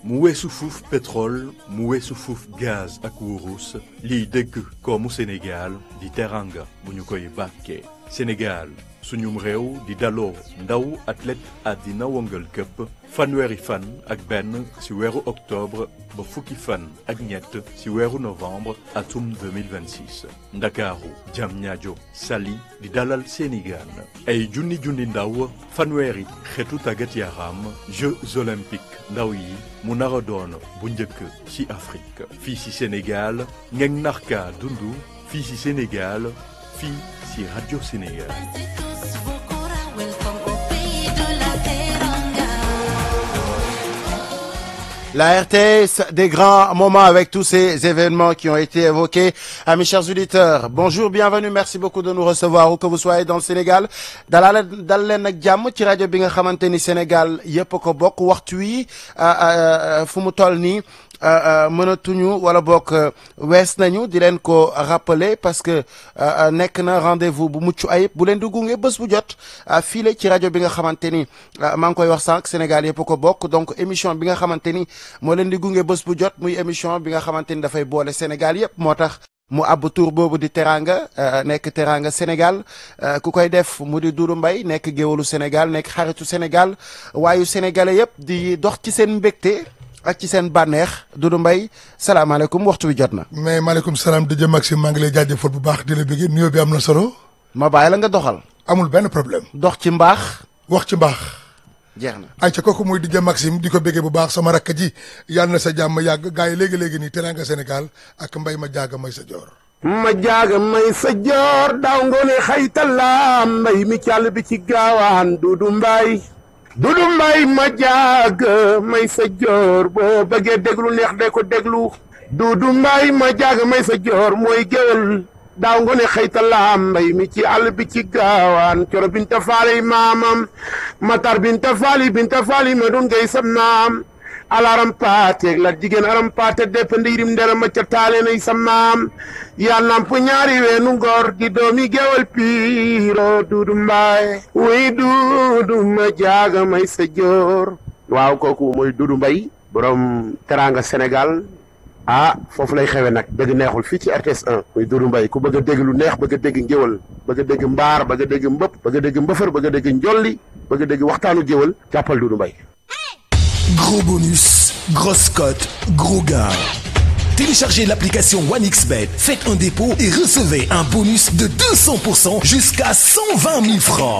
mu weesu fuuf pétrole mu weesu fuuf gaz ak wurus liy dëgg koomu Sénégal di teranga bu ñu koy bàkkee Sénégal suñum réew di daloo ndaw athlète àddina wëngal këpp fanweeri fan ak benn ci weeru octobre ba fukki fan ak ñett ci weeru novembre atum 2026 ndakaaru Diamniadio Saly di dalal seeni gaan ay junni junni ndaw fanweeri xeetu tàggat yaram Jeux olympiques ndaw yi mu nar a doon bu njëkk ci Afrique fii ci Sénégal ngeen narka dundu fii ci Sénégal fii ci Radio Sénégal La RTS, des grands moments avec tous ces événements qui ont été évoqués. À mes chers auditeurs, bonjour, bienvenue, merci beaucoup de nous recevoir où que vous soyez dans le Sénégal. dalal dal leen ak jàmm ci rajo bi nga xamante ni Sénégal yëpp ko bokk waxtu wi fu mu toll nii mënatuñu wala bokk wees nañu di leen ko rappeler parce que nekk na rendez-vous bu mucc ayib bu leen di gunge bés bu jot fii ci rajo bi nga xamante ni maa ngi koy wax sànq Sénégal yëpp ko bokk donc émission bi nga xamante ni moo leen di gunge bés bu jot muy émission bi nga xamante ni dafay boole Sénégal yëpp moo tax mu àbb tur boobu di teranga nekk teranga Sénégal ku koy def mu di Doudou Mbaye nekk géwalu Sénégal nekk xaritu Sénégal waayu sénégalais yëpp di dox ci seen mbégte ak ci seen bànneex Doudou Mbaye salaamaaleykum waxtu wi jot na. mais maaleykum salaam DJ Maxime maa ngi lay jaajëfal bu baax di la bëggee nuyoo bi am na solo. ma bàyyi la nga doxal. amul benn problème. dox ci mbaax. wax ci mbaax. jeex na ay ca kooku muy DJ Maxime di ko bëggee bu baax sama rakk ji yàlla na sa jàmm yàgg gars yi léegi léegi nii Teranga Sénégal ak mbay ma jaaga may sa joor. ma jaaga may sa joor daaw ngoone xaytala mbay mi càll bi ci gaawaan Doudou Mbaye Doudou Mbaye ma jaaga may sa joor boo bëggee déglu neex de ko déglu Doudou Mbaye ma jaaga may sa joor mooy géwél daaw ngoone xaytala mbay mi ci àll bi ci gaawaan coro binta faali maamam matar binta faali binta faali ma doon ngay sam naam alaram paateeg la jigéen aram paate depp ndiirim ndera ma ca taale nay sa maam yaa namp ñaari weenu ngor di doomi gewal piiro duudu mbaay wuy duudu ma jaaga may sa joor waaw kooku mooy duudu mbay borom teranga sénégal ah foofu lay xewe nag dëgg neexul fii ci RTS 1 muy duudu mbay ku bëgg a dégg lu neex bëgg a dégg ngéwal bëgg a dégg mbaar bëgg a dégg mbëpp bëgg a dégg mbëfër bëgg a dégg njolli bëgg a dégg waxtaanu géwal jàppal duudu mbay Gros bonus, grosse cote, gros gain. Téléchargez l'application OneXBet, faites un dépôt et recevez un bonus de 200% jusqu'à 120 000 francs.